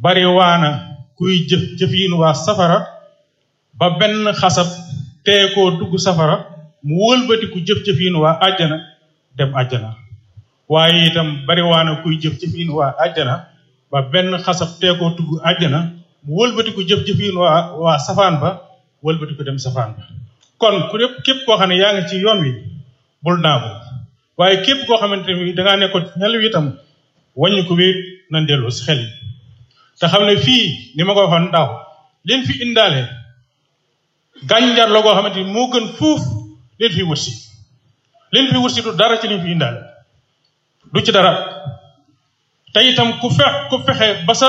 bari waana kuy jëf jëfiin waa safara ba benn xasab tee koo dugg safara mu wëlbatiku jëf-jëfiin waa àjjana dem àjjana waaye itam bari waana kuy jëf-jëfiin waa àjjana ba benn xasab tee koo dugg àjjana mu wëlbatiku jëf-jëfiin waa waa safaan ba wëlbatiku dem safaan ba kon ku lépp képp koo xam ne yaa ngi ci yoon wi bul naagu waaye képp koo xamante ni dangaa nekkoon ci xel wi itam wàññi ko wéet na delloo si xel yi te xam ne fii ni ma ko waxoon daaw leen fi indaale gànjar la goo xamante ni moo gën fuuf leen fi wut si leen fi wut si du dara ci leen fi indaale du ci dara te itam ku fex ku fexe ba sa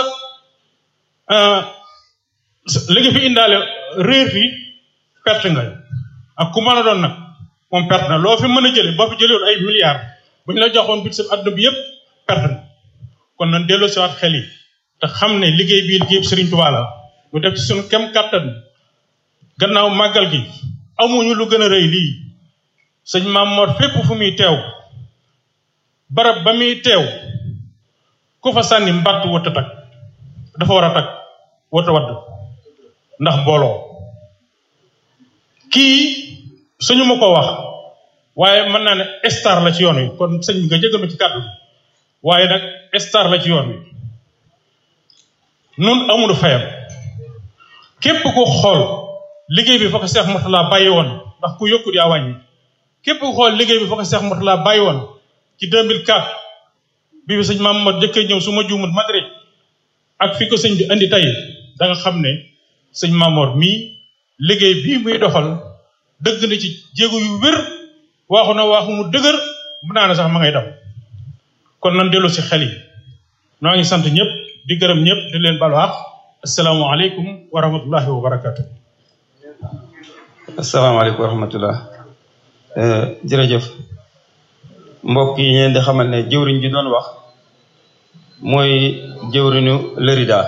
li nga fi indaale réer fi perte nga ak ku mën a doon nag moom perte na loo fi mën a jële boo fi jëlewoon ay milliards bu ñu la joxoon bit sa àdduna bi yëpp perte na kon nan delloo si waat xel yi te xam ne liggéey bii liggéey Sëriñ Tuubaa la ñu def ci suñu kem kàttan gannaaw màggal gi amuñu lu gën a rëy lii sëñ Maam Mor fépp fu muy teew barab ba muy teew ku fa sànni mbatt wut a tag dafa war a tag wut a wadd ndax mbooloo kii suñu ma ko wax waaye mën naa ne star la ci yoon wi kon sëñ bi nga jégal ma ci kàddu waaye nag star la ci yoon wi nun amul fayam képp ko xool liggéey bi fa ko Seex Murtala bàyyi woon ndax ku yokkut yaa wàññi képp ko xool liggéey bi fa ko Seex Murtala bàyyi woon ci 2004 bi bi sëñ maam ma jëkkee ñëw su ma juumut Madrid ak fi ko sëñ bi andi tey da nga xam ne sëñ Maamoor mii liggéey bii muy doxal dëgg na ci jéego yu wér waaxu na waaxu mu dëgër mu naa ne sax ma ngay daw kon nan dellu si xel yi noo ngi sant ñëpp di gërëm ñëpp di leen balu àq asalaamaaleykum wa rahmatullahi wa barakatu asalaamaaleykum wa rahmatullah jërëjëf mbokk yi ñeen di xamal ne jëwriñ ji doon wax mooy jëwriñu lërida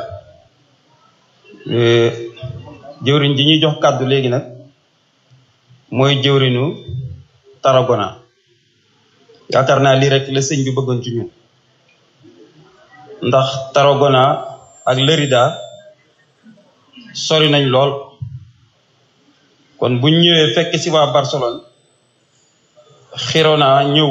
jëwriñ ji ñuy jox kàddu léegi nag mooy jëwriñu taragona yaakaar naa lii rek la sëñ bi bëggoon ci ñun ndax taragona ak lërida sori nañ lool kon buñ ñëwee fekk ci waa Barcelone Girona ñëw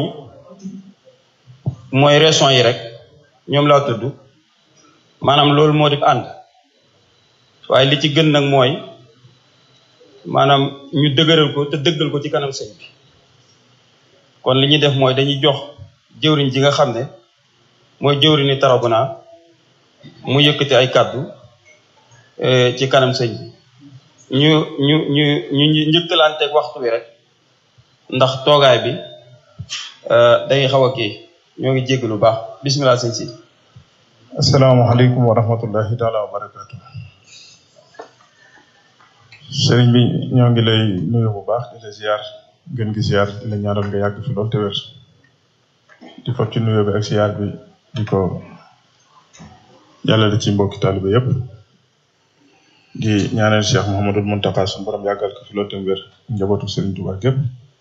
mooy région yi rek ñoom laa tudd maanaam loolu moo di ànd waaye li ci gën nag mooy maanaam ñu dëgëral ko te dëggal ko ci kanam sëñ bi kon li ñuy def mooy dañuy jox jëwriñ ji nga xam ne mooy jëwriñu Tarragona mu yëkkati ay kàddu ci kanam sëñ bi ñu ñu ñu ñu njëkkalanteeg waxtu bi rek ndax toogaay bi day xaw a kii ñoo ngi jégg lu baax bismillah sëñ si asalaamaaleykum wa rahmatullahi taala wa barakaatu sëriñ bi ñoo ngi lay nuyu bu baax di la ziar gën gi ziar di la ñaanal nga yàgg fi lool te wér di fab ci nuyoo bi ak ziar bi di ko jàllale ci mbokki taalibe yépp di ñaanal Cheikh Mouhamadul Mountakha suñu borom yàggal ko fi lool te wér njabootu sëriñ Tuubaa gépp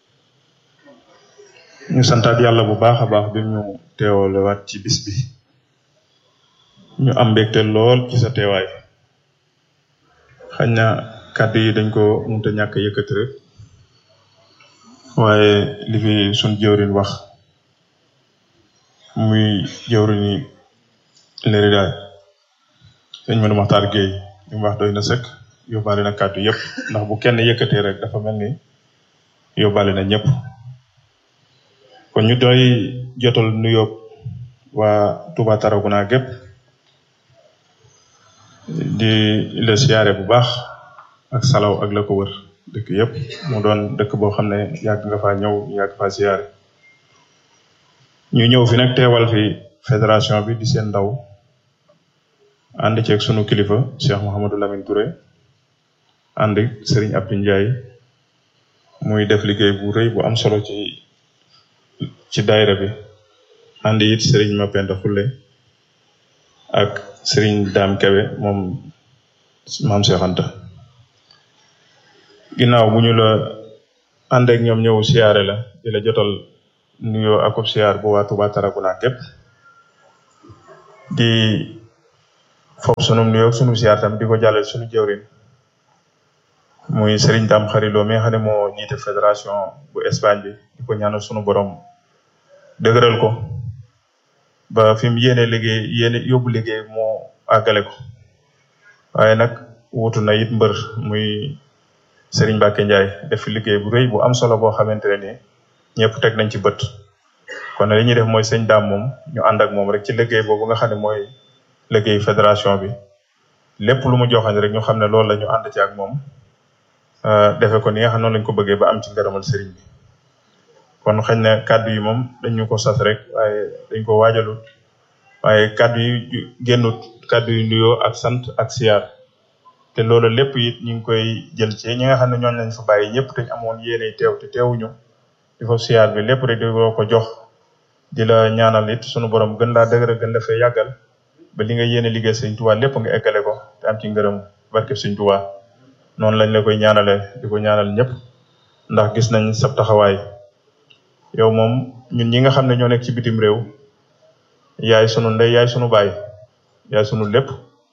ñu santaat yàlla bu baax a baax bi ñu teewalewaat ci bis bi ñu am mbégte lool ci sa teewaay xañ na kàddu yi dañ ko mënta ñàkk yëkkati rek waaye li fi suñ jëwriñ wax muy jëwriñi léridaay sëñ Manu Maxtaar Géey li mu wax doy na sëkk yóbbaale na kàddu yëpp ndax bu kenn yëkkatee rek dafa mel ni yóbbaale na ñëpp kon ñu doy jotal nuyoo waa Touba Tarragona gépp di la siyaare bu baax ak salaw ak la ko wër dëkk yëpp mu doon dëkk boo xam ne yàgg nga faa ñëw yàgg faa siyaare ñu ñëw fi nag teewal fi fédération bi di seen ndaw ànd ceeg sunu kilifa Cheikh Mouhamadou Lamine Touré ànd Serigne Abdou Ndiaye muy def liggéey bu rëy bu am solo ci ci daayira bi ànd it Serigne Mapenda Fulle ak Serigne Dame Kebe moom maam Cheikh Anta ginnaaw bu ñu la ànd ak ñoom ñëw siyaare la di la jotal nuyoo akub siyaar bu waa Touba Tarragona gépp di foofu sunu nuyoo sunu siyaar tam di ko jàllale sunu jëwrin muy Serigne Dame Xarilo mi nga xam ne moo jiite fédération bu Espagne bi di ko ñaanal sunu borom dëgëral ko ba fi mu yéene liggéey yéene yóbbu liggéey moo àggale ko waaye nag wutu na it mbër muy Serigne Mbacke Ndiaye def fi liggéey bu rëy bu am solo boo xamante ne nii ñëpp teg nañ ci bët kon li ñuy def mooy sëñ daam moom ñu ànd ak moom rek ci liggéey boobu nga xam ne mooy liggéey fédération bi lépp lu mu joxañ rek ñu xam ne loolu la ñu ànd ci ak moom defe ko ni nga xam noonu lañ ko bëggee ba am ci ngërëmal sëriñ bi kon xëy na kàddu yi moom dañu ko sas rek waaye dañ ko waajalul waaye kàddu yi génnut kàddu yi nuyoo ak sant ak siyaar te loolu lépp it ñu ngi koy jël ci ñi nga xam ne ñooñ lañ fa bàyyi ñëpp dañ amoon yéene teew te teewuñu di fa siyaar bi lépp rek di ko jox di la ñaanal it sunu borom gën laa dëgëra gën la fee yàggal ba li nga yéene liggéey sëñ Tuubaa lépp nga eggale ko te am ci ngërëm barke sëñ Tuubaa noonu lañ la koy ñaanale di ko ñaanal ñëpp ndax gis nañ sab taxawaay yow moom ñun ñi nga xam ne ñoo nekk ci bitim réew yaay sunu ndey yaay sunu baay yaay sunu lépp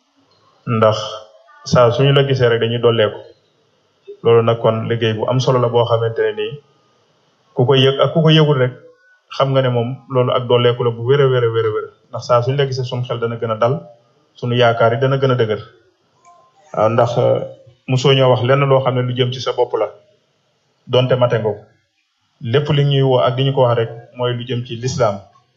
ndax saa suñu la gisee rek dañuy dolleeku loolu nag kon liggéey bu am solo la boo xamante ne nii ku ko yëg ak ku ko yëgul rek xam nga ne moom loolu ak dolleeku la bu wér a wér a wér a wér ndax saa suñu la gisee suñu xel dana gën a dal suñu yaakaar yi dana gën a dëgër waaw ndax mosoo ñoo wax lenn loo xam ne lu jëm ci sa bopp la donte mate nga ko lépp li ñuy woo ak di ñu ko wax rek mooy lu jëm ci lislaam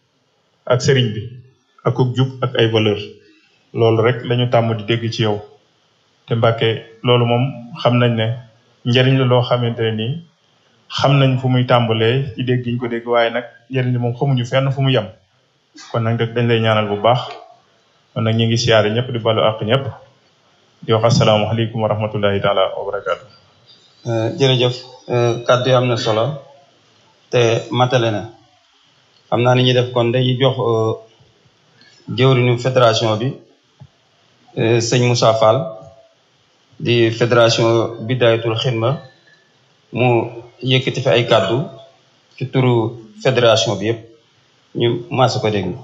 ak sëriñ bi ak ku jub ak ay valeur loolu rek lañu tàmm di dégg ci yow te Mbàkke loolu moom xam nañ ne njëriñ la loo xamante ne nii xam nañ fu muy tàmbalee ci dégg gi ñu ko dégg waaye nag njëriñ li moom xamuñu fenn fu mu yem kon nag dañ lay ñaanal bu baax kon nag ñu ngi siyaare ñëpp di balu àq ñëpp di wax asalaamaaleykum wa rahmatullahi taala wa barakaatu. jërëjëf kàddu yi am na solo te matale na xam naa ni ñuy def kon dañuy jox jëwriñu fédération bi sëñ Moussa Fall di fédération Bidayatul Xidma mu yëkkati fi ay kàddu ci turu fédération bi yëpp ñu maasa ko dégg.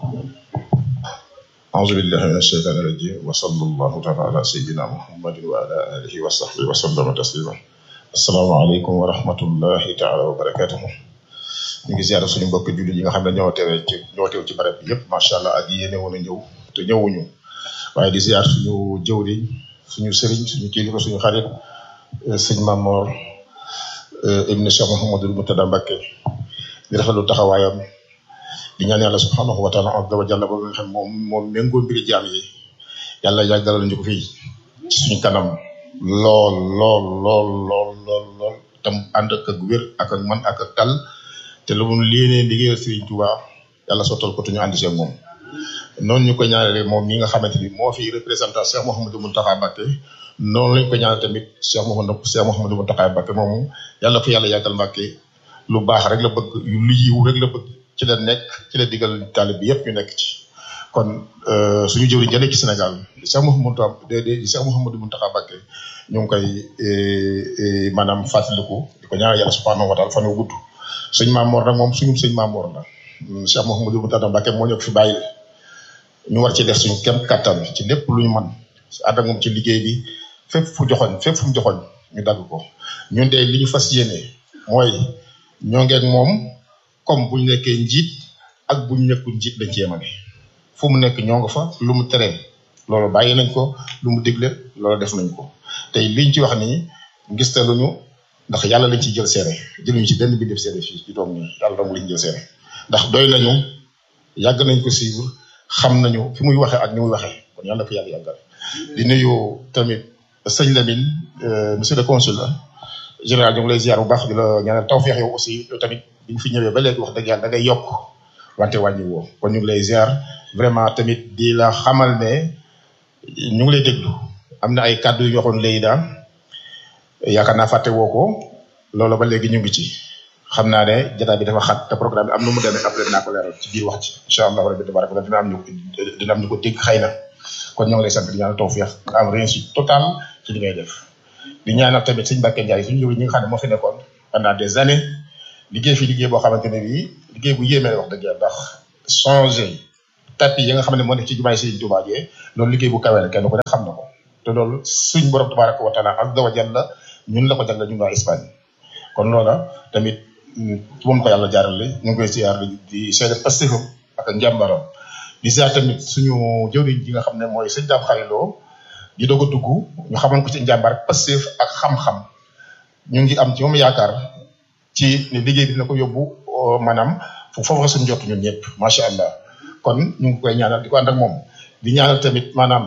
أعوذ بالله من الشيطان الرجيم وصلى الله تعالى على سيدنا محمد وعلى آله وصحبه وسلم تسليما السلام عليكم ورحمة الله تعالى وبركاته ñu ngi ziar suñu mbokk jullit yi nga xam ne ñoo teewee ci ñoo teew ci barab bi yëpp macha allah ak yéene woon a ñëw te ñëwuñu waaye di ziar suñu jëwriñ suñu sëriñ suñu kilifa suñu xarit sëñ Mamor ibn Cheikh Mouhamadul Moutada Mbacké di rafetlu taxawaayam di ñaan yàlla subhanahu wa taala azza wa jalla ba nga xam moom moom méngoo mbiri jaam yi yàlla yàggalal ñu ko fii ci suñu kanam lool lool lool lool lool lool tam ànd ak ak wér ak ak man ak ak tal te lu mu léenee liggéeyal Serigne Touba yàlla sottal ko te ñu ànd ci ak moom noonu ñu ko ñaanale moom mi nga xamante ni moo fi représentant Cheikh Mouhamadou Mountakha Mbacké noonu lañ ko ñaanal tamit Cheikh Mouhamadou Cheikh Mouhamadou Mountakha Mbacké moomu yàlla ko yàlla yàggal Mbacké lu baax rek la bëgg lu yiw rek la bëgg ci la nekk ci la digal taalib bi yëpp ñu nekk ci kon suñu jëwriñ jëlee ci Sénégal di Cheikh Mouhamadou de di Cheikh Mouhamadou Mountakha Mbacké ñu ngi koy maanaam fàttaliku di ko ñaanal yàlla subhanahu wa taala fan wu gudd sëñ Mamour nag moom suñu sëñ Mamour la Cheikh Mouhamadou Mountakha Mbacké moo ñëw fi bàyyi ñu war ci def suñu kem kattan ci lépp lu ñu mën ànd ak moom ci liggéey bi fépp fu joxoñ fépp fu mu joxoñ ñu dagg ko ñun de li ñu fas yéene mooy ñoo ngeeg moom comme bu ñu nekkee njiit ak bu ñu nekkul njiit dañ ci yemale fu mu nekk ñoo nga fa lu mu teree loolu bàyyi nañ ko lu mu digle loolu def nañ ko tey liñ ci wax nii gis te luñu ndax yàlla lañ ciy jël seere jëluñu ci benn bi def seere fii ci toog nii yàlla dong lañ jël seere ndax doy nañu yàgg nañ ko suivre xam nañu fi muy waxee ak ni muy waxee kon yàlla ko yàlla yàggal di nuyu tamit sëñ Lamine monsieur le consul général ñu ngi lay ziar bu baax di la ñaanal tawfeex yow aussi yow tamit bi ñu fi ñëwee ba léegi wax dëgg yàlla da ngay yokk wante wàññi woo kon ñu ngi lay ziar vraiment tamit di la xamal ne ñu ngi lay déglu am na ay kàddu yu ñu waxoon léegi daal yaakaar naa fàtte woo ko loolu ba léegi ñu ngi ci xam naa ne jotaay bi dafa xat te programme bi am nu mu demee après dinaa ko leeral ci biir wax ci incha allah rabbi tabaraka dina am ñu dina am ñu ko dégg xëy na kon ñoo ngi lay sant di ñaanal tawfeex nga am réussite totale ci li ngay def di ñaanal tamit sëñ Mbacke Ndiaye suñu jëwriñ ñi nga xam ne moo fi nekkoon pendant des années liggéey fi liggéey boo xamante ne bii liggéey bu yéemee wax dëgg yàlla ndax changé tapis yi nga xam ne moo nekk ci jumaay Sëriñ Tuubaa jee loolu liggéey bu kawe la kenn ku ne xam na ko te loolu suñ borom tabaraka wa taala azza wa jalla ñun la ko jagleel ñun waa Espagne kon loola tamit ci moom ko yàlla jaarale ñu ngi koy siyaar di seede pastéfam ak njàmbaram di siyaar tamit suñu jëwriñ ji nga xam ne mooy sëñ Daam Xariloo di doog a dugg ñu xamoon ko ci njàmbar pastéf ak xam-xam ñu ngi am ci moom yaakaar ci ne liggéey bi dina ko yóbbu maanaam foofu suñu jot ñun ñëpp macha allah kon ñu ngi koy ñaanal di ko ànd ak moom di ñaanal tamit maanaam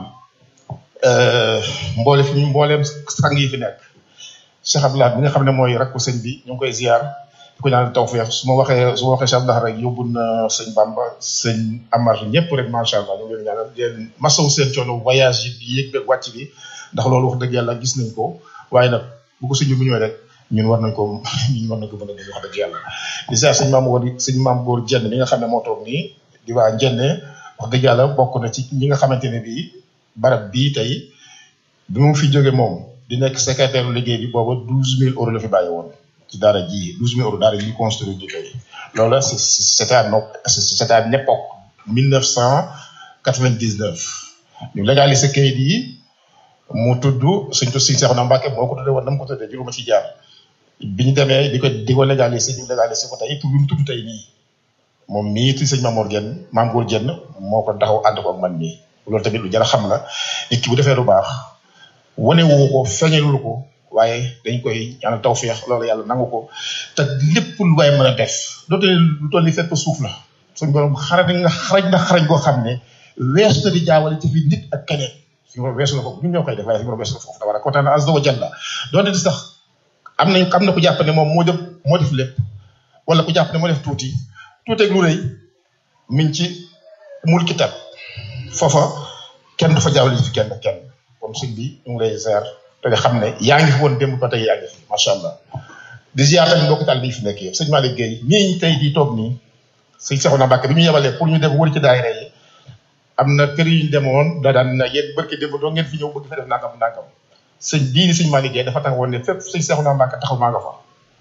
mboole fi ñu mbooleem sang yi fi nekk Cheikh Abdoulaye bi nga xam ne mooy rakku sëñ bi ñu ngi koy ziar di ko ñaanal tawfeex su ma waxee su ma waxee Cheikh Abdoulaye rek yóbbu na sëñ Bamba sëñ Amar ñëpp rek macha allah ñu ngi leen ñaanal di leen masawu seen coono voyage yi yéeg beeg wàcc bi ndax loolu wax dëgg yàlla gis nañ ko waaye nag bu ko sëñ bi bu ñëwee rek ñun war nañ ko ñun war nañ ko mën a déglu wax dëgg yàlla di ziar sëñ maam góor sëñ maam góor jenn mi nga xam ne moo toog nii di waa njenne wax dëgg yàlla bokk na ci ñi nga xamante ne bii barab bii tey bi mu fi jóge moom di nekk secrétaire liggéey bi booba douze mille euros la fi bàyyi woon ci daara ji douze mille euros daara ji construire di tey loolu c' c'était à no c'était à l'époque mille neuf cent quatre-vingt-dix-neuf ñu légaliser kayit yi mu tudd suñ tu siñ Seexuna Mbàkke moo ko tuddee woon na mu ko tuddee juruma ci jaar bi ñu demee di ko di ko légaliser ñu légaliser ko tey tur bi mu tudd tey nii moom mii ti sëñ Mamour Dieng Maam Góor Dieng moo ko taxaw ànd ko ak man mii loolu tamit lu jar a xam la nit ki bu defee lu baax wane wu ko feeñalul ko waaye dañ koy ñaanal tawféex loolu yàlla nangu ko te lépp lu waay mën a def dootu lu toll ni fépp suuf la suñ borom xarañ nga xarañ na xarañ koo xam ne weesu na di jaawale ci fi nit ak keneen suñu borom weesu na ko ñun ñoo koy def waaye suñu borom weesu na foofu da war a kontaan azza wa jalla doonte di sax am nañ am na ku jàpp ne moom moo def moo def lépp wala ku jàpp ne moo def tuuti tuuti ak lu rëy miñ ci mul kitab foofa kenn du fa jaawale fi kenn kenn kon sëñ bi ñu ngi lay ziar te nga xam ne yaa ngi fi woon démb ba tey yaa ngi fi macha allah di ziar tamit mbokk taal bi fi nekk yëpp sëñ Malick Gueye ñii tey di toog nii sëñ Seexuna Mbàkke bi ñu yebalee pour ñu dem wër ci daayira yi am na kër yu ñu demoon da daan na yéen barki démb doo ngeen fi ñëw bëgg fa def nangam nangam sëñ bii di sëñ Malick Gueye dafa taxawoon ne fépp sëñ Seexuna Mbàkke taxaw maa nga fa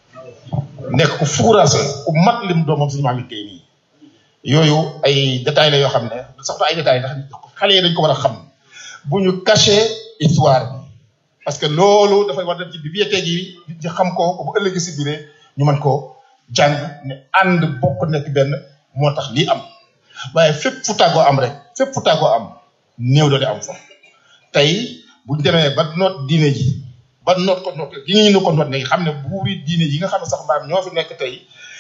nekk ku fuuraase ku mat lim doomam sëñ Malick Gueye nii yooyu ay détails la yoo xam ne sax ay détails ndax xale yi dañ ko war a xam bu ñu caché histoire bi parce que loolu dafay war dem ci bibliothèque yi nit ñi xam ko bu ëllëgee si biir ñu mën koo jàng ne ànd bokk nekk benn moo tax lii am waaye fépp fu tàggoo am rek fépp fu tàggoo am néew doole am fa tey bu ñu demee ba noot diine ji ba noot ko noot gi ñu ko noot ne xam ne buuri diine yi nga xam ne sax mbaam ñoo fi nekk tey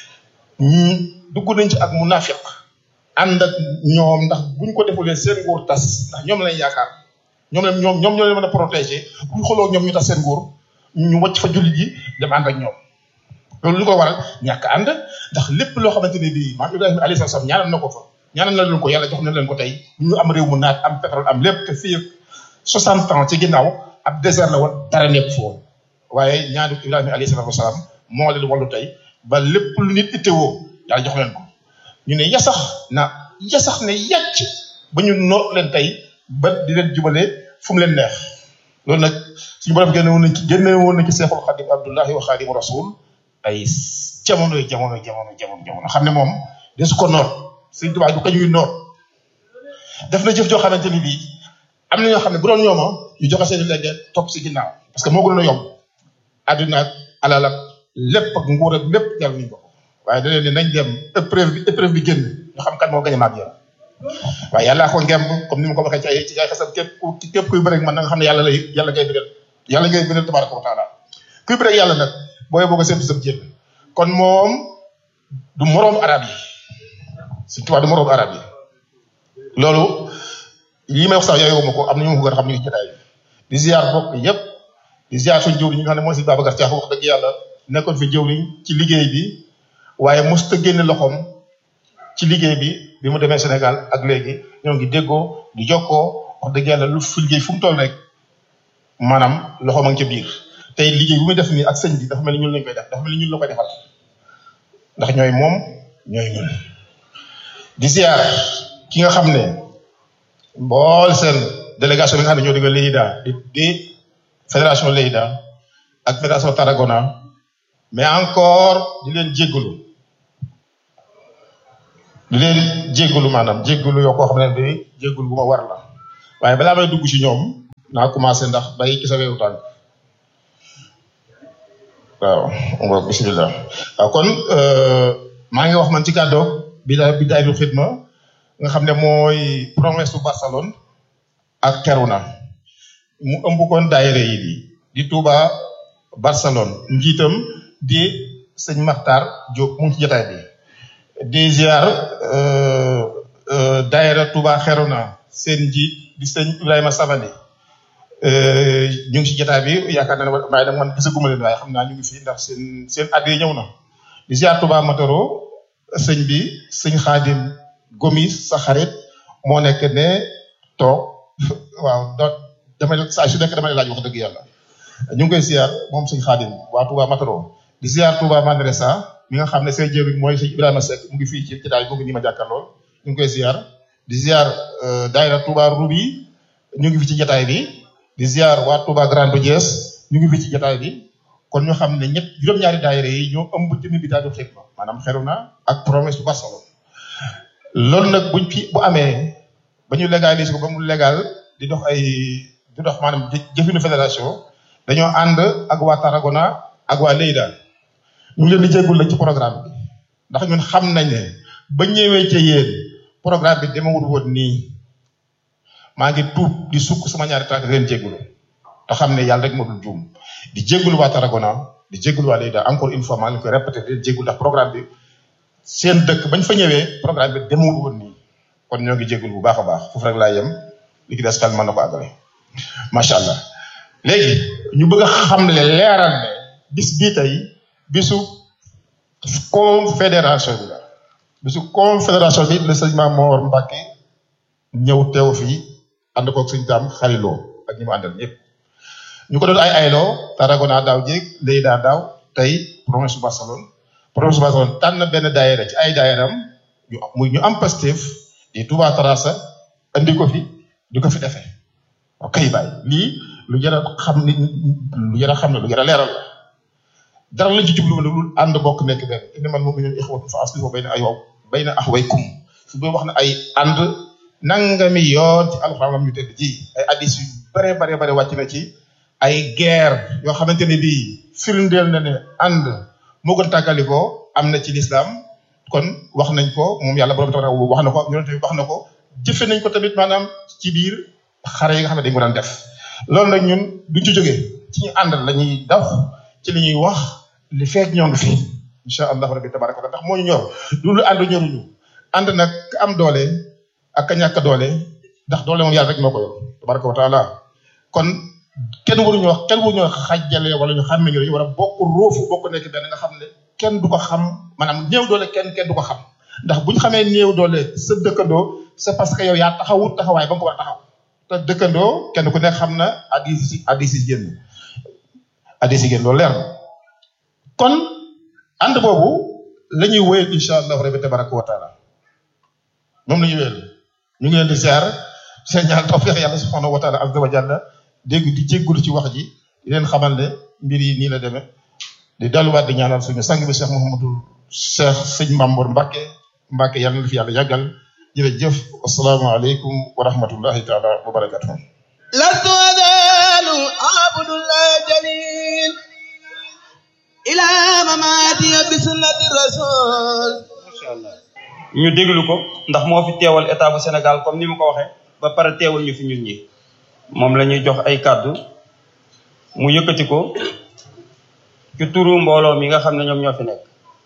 dugg nañ ci ak munafiq ànd ak ñoom ndax buñ ko defulee seen nguur tas ndax ñoom lañ yaakaar ñoom lañ ñoom ñoom ñoo leen mën a protéger buñ xoloo ñoom ñu tas seen nguur ñu wàcc fa jullit yi dem ànd ak ñoom loolu lu ko waral ñàkk ànd ndax lépp loo xamante ne bii maam Ibrahima alayhi salaam ñaanal na ko fa ñaanal na leen ko yàlla jox na leen ko tey ñu am réew mu naat am pétrole am lépp te fii 60 ans ci ginnaaw ab désert la woon dara nekk foofu waaye ñaanu Ibrahima alayhi salaam moo leen wallu tey ba lépp lu nit ittewoo yàlla jox leen ko ñu ne yasax na yasax ne yàcc ba ñu noot leen tey ba di leen jubale fu mu leen neex loolu nag suñu borom génne woon nañ ci génne woon nañ ci seexul xadim abdullahi wa xadim rasul ay jamono jamono jamono jamono jamono xam ne moom de su ko noot suñ tubaab du ko ñuy noot def na jëf joo xamante ni bii am na ñoo xam ne bu doon ñooma ñu joxe seen léegi topp si ginnaaw parce que moo gënoon a yomb àdduna ak alal ak lépp ak nguur ak lépp jar nañ ko waaye da leen ne nañ dem épreuve bi épreuve bi génn ñu xam kan moo gañ a maag yow waaye yàllaa ko ngemb comme ni ma ko waxee ci ay ci ay xasam képp ku képp kuy bëreeg man na nga xam ne yàlla lay yàlla ngay bëreeg yàlla ngay bëreeg tabaraka wa taala kuy bëreeg yàlla nag booy boo ko séntu sam jéem kon moom du moroomu arab yi suñ tubaab du moroomu arab yi loolu lii may wax sax yooyu ma ko am na ñu ma ko gën a xam ñu ngi jotaay di ziar bokk yépp di ziar suñ jëwriñ ñi nga xam ne mooy si Babacar Thiax wax dëgg yàlla nekkoon fi jëwriñ ci liggéey bi waaye mosut a génne loxoom ci liggéey bi bi mu demee Sénégal ak léegi ñoo ngi déggoo di jokkoo wax dëgg yàlla lu fi liggéey fu mu toll rek maanaam loxoom a ngi ca biir tey liggéey bu muy def nii ak sëñ bi dafa mel ni ñun lañ koy def dafa mel ni ñun la koy defal ndax ñooy moom ñooy ñun di ziar ki nga xam ne mbool seen délégation bi nga xam ne ñoo digga Léida di di fédération Léida ak fédération Tarragona mais encore di leen jéggalu di leen jéggalu maanaam jéggalu yoo koo xam ne bi jéggalu bu ma war la waaye balaa may dugg ci ñoom naa commencé ndax bay ci sa weeru tànk waaw ngoog bismillah waaw kon maa ngi wax man ci kàddoog bidaay bidaayul xidma nga xam ne mooy promesse bu Barcelone ak Keruna mu ëmb kon daayira yi di di Touba Barcelone njiitam di sëñ Maxtaar Diop mu ngi ci jotaay bi di ziar daayira Touba Keruna seen njiit di sëñ Ibrahima Sabali ñu ngi ci jotaay bi yaakaar naa ne waaye nag man gisaguma leen waaye xam naa ñu ngi fi ndax seen seen at yi ñëw na di ziar Touba Matoro sëñ bi sëñ Xaadim Gomis sa xarit moo nekk ne toog waaw do damay saa su nekk damay laaj wax dëgg yàlla ñu ngi koy ziar moom sëñ Xaadim waa Touba Matoro di ziar Touba Mandresa mi nga xam ne seen jëriñ mooy sëñ Ibrahima Seck mu ngi fii ci jotaay mu ngi nii ma jàkkaarlool ñu ngi koy ziar di ziar daayira Touba Rubi ñu ngi fi ci jotaay bi di ziar waa Touba Grande Diès ñu ngi fi ci jotaay bi kon ñu xam ne ñett juróom-ñaari daayira yi ñoo ëmb jëmi bi daaju xidma maanaam xeru na ak promesse bu Barcelone loolu nag buñ fi bu amee ba ñu légaliser ko ba mu légal di dox ay di dox maanaam jëfinu fédération dañoo ànd ak waa Tarragona ak waa Lleida ñu ngi leen di jéggul la ci programme bi ndax ñun xam nañ ne ba ñëwee ca yéen programme bi demewul woon nii maa ngi tuub di sukk sama ñaari tànk leen jéggulu te xam ne yàlla rek moo dul juum di jéggulu waa Tarragona di jéggulu waa Lleida encore une fois maa ngi koy répété di leen jéggul ndax programme bi seen dëkk bañ fa ñëwee programme bi demewul woon nii kon ñoo ngi jéggul bu baax a baax foofu rek laa yem li ci des xel mën na ko àggale macha allah léegi ñu bëgg a xamle leeral ne bis bii tey bisu confédération bi la bisu confédération bi la sëñ Mamoor Mbàkke ñëw teew fii ànd koog sëñ Daam xariloo ak ñi mu àndal ñëpp ñu ko doon ay ayloo Tarragona daaw jéeg Lleida daaw tey promesse bu Barcelone promesse bu Barcelone tànn benn daayira ci ay daayiram ñu muy ñu am Pastef di Touba Terrassa andi ko fi di ko fi defee ok bàyyi lii lu jar a xam ni lu jar a xam ne lu jar a leeral la dara lañ ci jublu lu ànd bokk nekk benn innamal mu'minuuna ixwatun fa aslihu bayna ay bayna axawaykum su boo wax ne ay ànd nangami yoon ci alxuraan ñu tedd ji ay addis yu bare bare bare wàcc na ci ay guerre yoo xamante ne bii firndeel na ne ànd moo gën tàggalikoo am na ci lislaam kon wax nañ ko moom yàlla borom tabarak wax na ko yonente bi wax na ko jëfe nañ ko tamit maanaam ci biir xare yi nga xam ne dañ ko daan def loolu nag ñun duñ ci jógee ci ñu ànd la ñuy daw ci li ñuy wax li feek ñoo ngi fi incha allahu rabbi tabaraka wa ndax moo ñu ñor loolu ànd ñoruñu ànd nag ka am doole ak ka ñàkk doole ndax doole moom yàlla rek moo ko yor tabaraka wa taala kon kenn waruñu wax kenn waruñu xajjale wala ñu xàmme ñu dañu war a bokk róofu bokk nekk benn nga xam ne kenn du ko xam maanaam néew doole kenn kenn du ko xam ndax bu ñu xamee néew doole sa dëkkandoo c'est parce que yow yaa taxawut taxawaay ba nga ko war a taxaw te dëkkandoo kenn ku nekk xam na addis si addis si génn addis si génn loolu leer na kon ànd boobu la ñuy wéyal incha allahu rabbi tabaraka wa taala moom la ñuy wéyal ñu ngi leen di ziar seen ñaan tawfiq yàlla subhanahu wa taala azza wa jalla dégg di jéggulu ci wax ji di leen xamal ne mbir yi nii la demee di delluwaat di ñaanal suñu sang bi Cheikh Mouhamadul Cheikh sëñ Mambour Mbacke Mbacke yàlla na fi yàlla yàggal jërëjëf asalaamaaleykum wa rahmatullahi taala wa barakatuh لست أزال أعبد الله جليل إلى مماتي بسنة الرسول ñu déglu ko ndax moo fi teewal état bu Sénégal comme ni mu ko waxee ba pare teewal ñu fi ñun ñi moom la ñuy jox ay kàddu mu yëkkati ko ci turu mbooloo mi nga xam ne ñoom ñoo fi nekk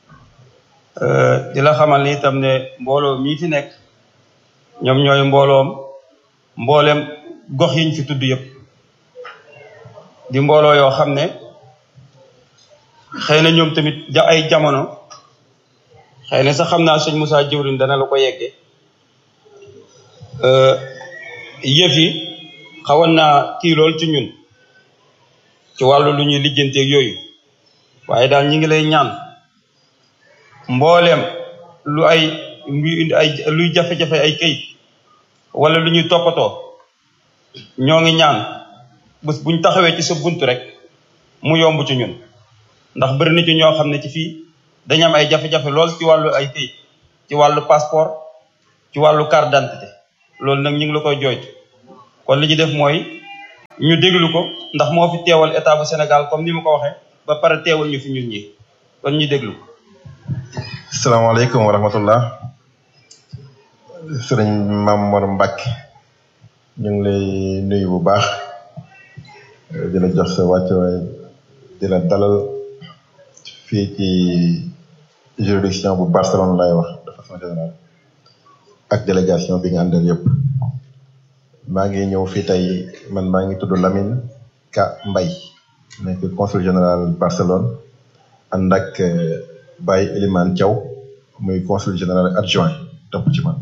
di la xamal ni itam ne mbooloo mii fi nekk ñoom ñooy mbooloom mbooleem gox yiñ fi tudd yëpp di mbooloo yoo xam ne xëy na ñoom tamit ja ay jamono xëy na sax xam naa sëñ Moussa jëwrin dana la ko yegge yëf yi xawoon naa kii lool ci ñun ci wàllu lu ñuy lijjanteeg yooyu waaye daal ñi ngi lay ñaan mbooleem lu ay luy indi ay luy jafe-jafe ay këyit wala lu ñuy toppatoo ñoo ngi ñaan bés buñ taxawee ci sa bunt rek mu yomb ci ñun ndax bëri na ci ñoo xam ne ci fii dañu am ay jafe-jafe lool ci wàllu ay këyit ci wàllu passeport ci wàllu carte d'identité loolu nag ñu ngi la koy jooytu kon li ñu def mooy ñu déglu ko ndax moo fi teewal état bu Sénégal comme ni ma ko waxee ba pare teewal ñu fi ñun ñi kon ñu déglu ko salaamaaleykum wa rahmatullah sëriñ Mame Mor Mbacke ñu ngi lay nuyu bu baax di la jox sa wàccuwaay di la dalal fii ci juridiction bu Barcelone lay wax de façon générale ak délégation bi nga àndal yëpp maa ngi ñëw fii tey man maa ngi tudd Lamine Ka Mbaye nekk consul général Barcelone ànd ak Baye Elimane Thiaw muy consul général adjoint topp ci man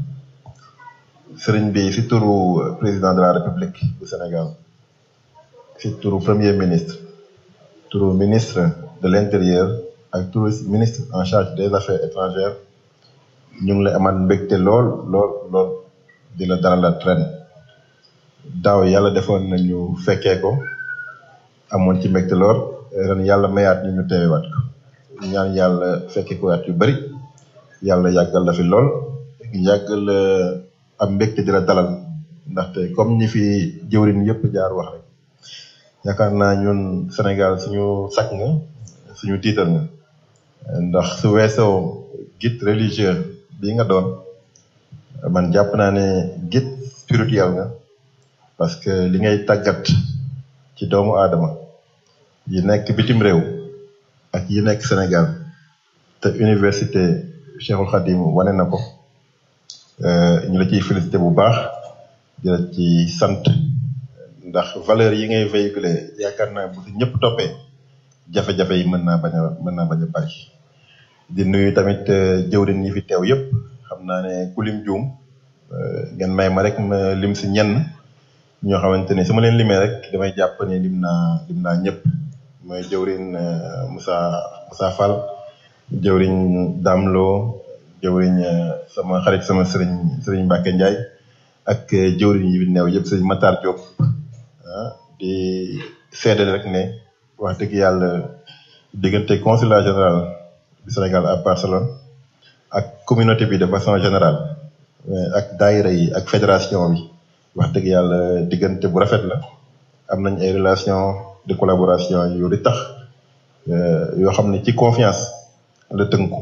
sëriñ bi si turu président de la république du Sénégal si turu premier ministre turu ministre de l'intérieur ak turu ministre en charge des affaires étrangères ñu ngi lay amal mbégte lool lool lool di la dalalaat ren daaw yàlla defoon nañu fekkee ko amoon ci mbégte lool ren yàlla mayaat ñu ñu teewaat ko ñaan yàlla fekkee ko at yu bari yàlla yàggal la fi lool yàggal la am mbégte di la dalal ndaxte comme ñi fi jëwriñ yëpp jaar wax rek yaakaar naa ñun Sénégal suñu sakk nga suñu tiital nga ndax su weesoo guide religieux bi nga doon man jàpp naa ne guide spirituel nga parce que li ngay tàggat ci doomu aadama yi nekk bitim réew ak yi nekk Sénégal te université Cheikhul Khadim wane na ko ñu la ciy félicité bu baax di la ci sant ndax valeur yi ngay véhiculer yaakaar naa bu si ñëpp toppee jafe-jafe yi mën naa bañ a mën naa bañ a bari di nuyu tamit jëwriñ yi fi teew yëpp xam naa ne ku lim juum ngeen may ma rek ma lim si ñenn ñoo xamante ne su ma leen limee rek damay jàpp ne lim naa lim naa ñëpp mooy jëwriñ Moussa Moussa Fall jëwriñ Damlo jëwriñ sama xarit sama sëriñ sëriñ Mbacke Ndiaye ak jëwriñ yi fi neew yëpp sëriñ Matar Diop ah di seedal rek ne wax dëgg yàlla diggante consulat général du Sénégal à Barcelone ak communauté bi de façon générale ak daayira yi ak fédération bi wax dëgg yàlla diggante bu rafet la am nañ ay relation de collaboration yu di tax yoo xam ne ci confiance la tënku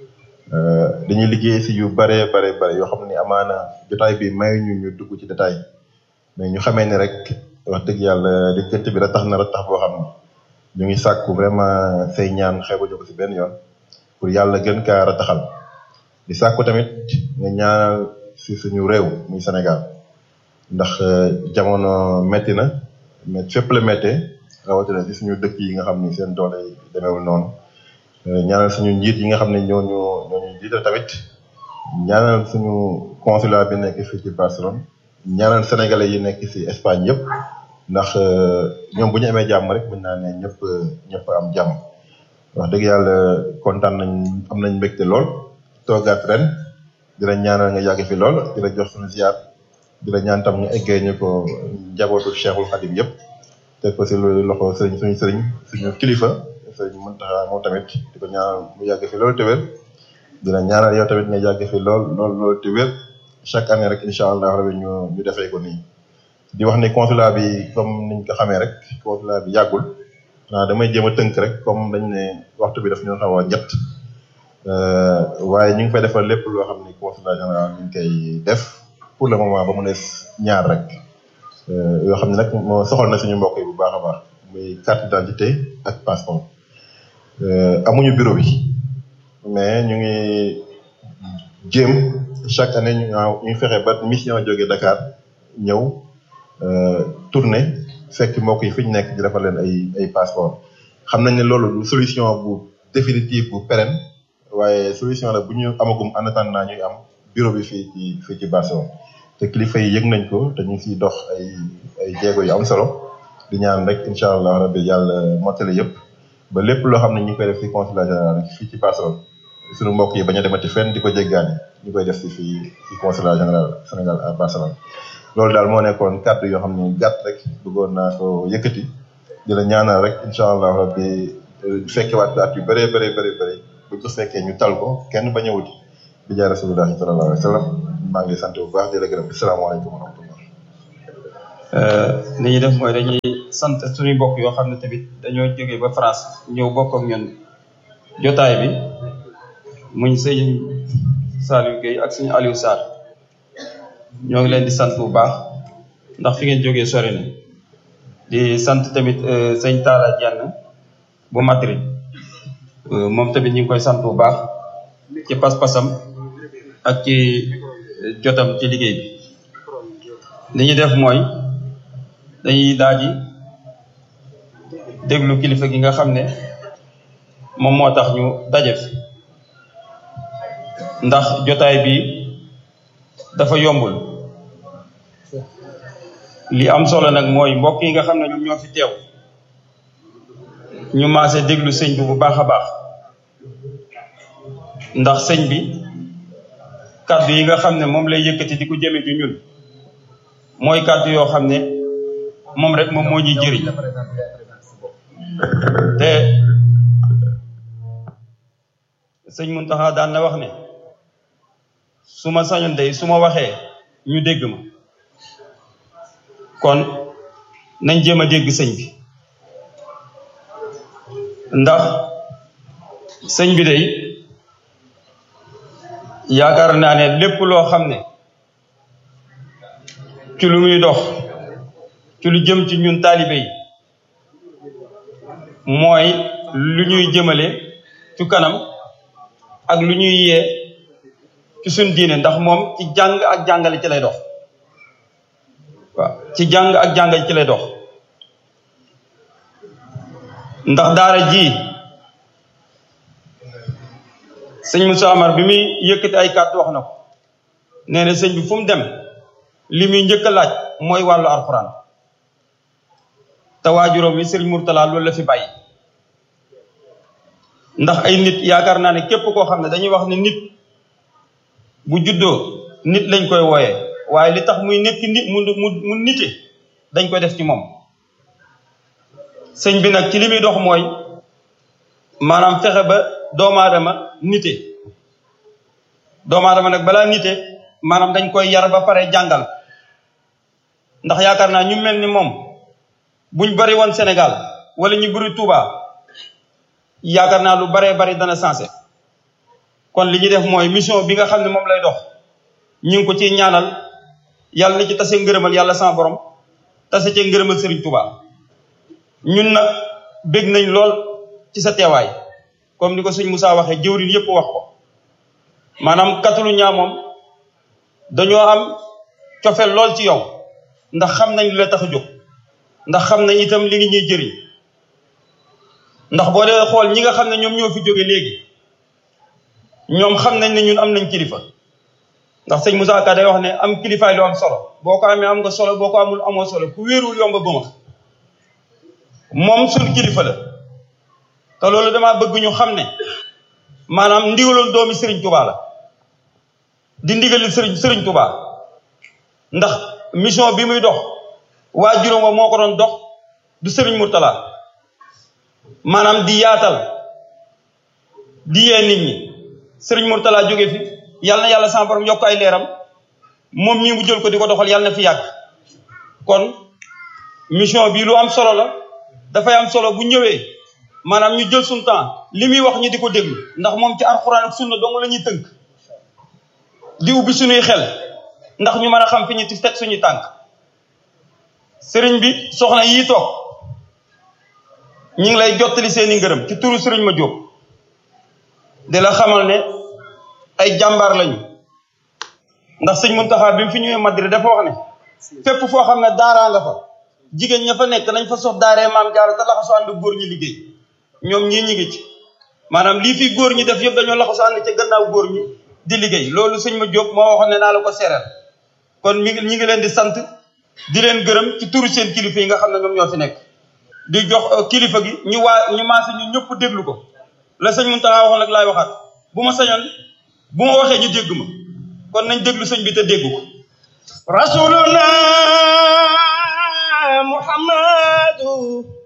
dañuy liggéey si yu bare bare bare yoo xam ne amaana jotaay bi may ñu ñu dugg ci détail mais ñu xamee ne rek wax dëgg yàlla diggante bi ratax na ratax boo xam ne ñu ngi sàkku vraiment say ñaan xeebuñu ko si benn yoon pour yàlla gën kaa rataxal di sàkku tamit nga ñaanal si suñu réew muy Sénégal ndax jamono metti na mais fépp la méttee rawatina si suñu dëkk yi nga xam ni seen doole demeewul noonu ñaanal suñu njiit yi nga xam ne ñooñu ñooñu jiital tamit ñaanal suñu consulat bi nekk fii ci Barcelone ñaanal sénégalais yi nekk si Espagne yëpp ndax ñoom bu ñu amee jàmm rek mën naa ne ñëpp ñëpp am jàmm wax dëgg yàlla kontaan nañ am nañ mbégte lool toogaat ren di la ñaanal nga yàgg fi lool di la jox suñu ziar di la ñaan tam nga eggee ñu ko njabootu Cheikhul Khadim yëpp teg ko si loxo sëriñ suñu sëriñ suñu kilifa sëriñ Muntaxa moom tamit di ko ñaanal mu yàgg fi lool te wér di la ñaanal yow tamit nga yàgg fi lool lool lool te wér chaque année rek incha allah rabi ñu ñu defee ko nii. di wax ni consulat bi comme niñ ko xamee rek consulat bi yàggul xanaa damay jéem a tënk rek comme dañ ne waxtu bi daf ñu xaw a njëtt waaye ñu ngi fay defal lépp loo xam ni consulat général ñu ngi koy def pour le moment ba mu des ñaar rek yoo xam ne nag moo soxal na suñu mbokk yi bu baax a baax muy carte d'identité ak passeport amuñu bureau bi mais ñu ngi jéem chaque année ñu ñu fexe ba mission jógee Dakar ñëw tourner fekk mbokk yi fi ñu nekk di defal leen ay ay passeport xam nañ ne loolu du solution bu définitive bu pérenne waaye solution la bu ñu amagum en attendant ñuy am bureau bi fii ci fii ci Barcelone te kilifa yi yëg nañ ko te ñu ngi siy dox ay ay jéego yu am solo di ñaan rek incha allah rabbi yàlla mottali yëpp ba lépp loo xam ne ñu ngi koy def si consulat général fii ci Barcelone suñu mbokk yi bañ a demati fenn di ko jéggaani ñu koy def si fii si consulat général Sénégal à Barcelone. loolu daal moo nekkoon kàddu yoo xam ne gàtt rek bëggoon naa ko yëkkati di la ñaanal rek incha allah rabbi fekkewaat at yu bëree bëree bëri bëri bu ko fekkee ñu tal ko kenn bañ a wuti bi jaay rasulullahi sallallahu alayhi wa sallam maa ngi sant bu baax di la gërëm salaamaaleykum wa rahmatullah li ñuy def mooy dañuy sant suñuy mbokk yoo xam ne tamit dañoo jógee ba France ñëw bokk ak ñun jotaay bi muñ sëñ Saliou Gueye ak suñu Aliou Sarr ñoo ngi leen di sant bu baax ndax fi ngeen jógee sori na di sant tamit sëñ Talla Dieng bu Madrid moom tamit ñu ngi koy sant bu baax ci pas-pasam ak ci jotam ci liggéey bi li ñuy def mooy dañuy daal di déglu kilifa gi nga xam ne moom moo tax ñu daje fi ndax jotaay bi dafa yombul li am solo nag mooy mbokk yi nga xam ne ñoom ñoo fi teew ñu maase déglu sëñ bi bu baax a baax ndax sëñ bi kàddu yi nga xam ne moom lay yëkkati di ko jëme ci ñun mooy kàddu yoo xam ne moom rek moom moo ñuy jëriñ te sëñ Muntaxa daan na wax ne su ma sañoon day su ma waxee ñu dégg ma kon nañ jéem a dégg sëñ bi ndax sëñ bi day yaakaar naa ne lépp loo xam ne ci lu muy dox ci lu jëm ci ñun taalibe yi mooy lu ñuy jëmale ci kanam ak lu ñuy yee ci suñ diine ndax moom ci jàng ak jàngale ci lay dox waaw ci jàng ak jàngale ci lay dox ndax daara ji sëñ Moussa Amar bi muy yëkkati ay kàddu wax na ko nee na sëñ bi fu mu dem li muy njëkk a laaj mooy wàllu alxuraan te waajuróom wi sëriñ Mourtala loolu la fi bàyyi ndax ay nit yaakaar naa ne képp koo xam ne dañuy wax ne nit bu juddoo nit lañ koy wooyee waaye li tax muy nekk nit mu mu mu nite dañ koy def ci moom sëñ bi nag ci li muy dox mooy maanaam fexe ba doomu aadama nite doomu aadama nag balaa nite maanaam dañ koy yar ba pare jàngal ndax yaakaar naa ñu mel ni moom buñ bari woon Sénégal wala ñu bari Touba yaakaar naa lu baree bari dana sensé kon li ñuy def mooy mission bi nga xam ne moom lay dox ñu ngi ko ciy ñaanal yàlla na ci tase ngërëmal yàlla sama borom tase cee ngërëmal Serigne Touba ñun nag bég nañ lool ci sa teewaay comme ni ko sëñ Moussa waxee jëwriñ yëpp wax ko maanaam katalu ñaa moom dañoo am cofeel lool ci yow ndax xam nañ li la tax a jóg ndax xam nañ itam li ngi ñuy jëriñ ndax boo dee xool ñi nga xam ne ñoom ñoo fi jóge léegi ñoom xam nañ ne ñun am nañ kilifa ndax sëñ Moussa Ka day wax ne am kilifaay lu am solo boo ko amee am nga solo boo ko amul amoo solo ku wéerul yomb ba ma moom suñ kilifa la te loolu dama bëgg ñu xam ne maanaam ndigalul doomi Serigne Touba la di ndigalil Serigne Serigne Touba ndax mission bi muy dox waa juróom wa moo ko doon dox du Serigne Mourtala maanaam di yaatal di yee nit ñi Serigne Mourtala jóge fi yàlla na yàlla sama borom yokk ay leeram moom mii mu jël ko di ko doxal yàlla na fi yàgg kon mission bi lu am solo la dafay am solo bu ñëwee maanaam ñu jël suñu temps li muy wax ñi di ko déglu ndax moom ci alxuraan ak sunna dong la ñuy tënk di ubbi suñuy xel ndax ñu mën a xam fi ñu teg suñuy tànk sëriñ bi soxna yii toog ñu ngi lay jottali seeni ngërëm ci turu sëriñ ma jóob di la xamal ne ay jàmbaar lañu ndax sëñ Muntaxa bi mu fi ñëwee Madrid dafa wax ne fépp foo xam ne daaraa nga fa jigéen ña fa nekk nañ fa sof daaree maam jaara te laxasu ànd góor ñi liggéey ñoom ñii ñi ngi ci maanaam lii fi góor ñi def yëpp dañoo laxasu ànd ca gannaaw góor ñi di liggéey loolu sëñ ma jóob moo waxoon ne naa la ko seereel kon mi ngi ñi ngi leen di sant di leen gërëm ci turu seen kilifa yi nga xam ne ñoom ñoo fi nekk di jox kilifa gi ñu waa ñu maase ñu ñëpp déglu ko la sëñ Muntaxa waxoon nag laay waxaat bu ma sañoon bu ma waxee ñu dégg ma kon nañ déglu sëñ bi te dégg ko rasuluna muhammadu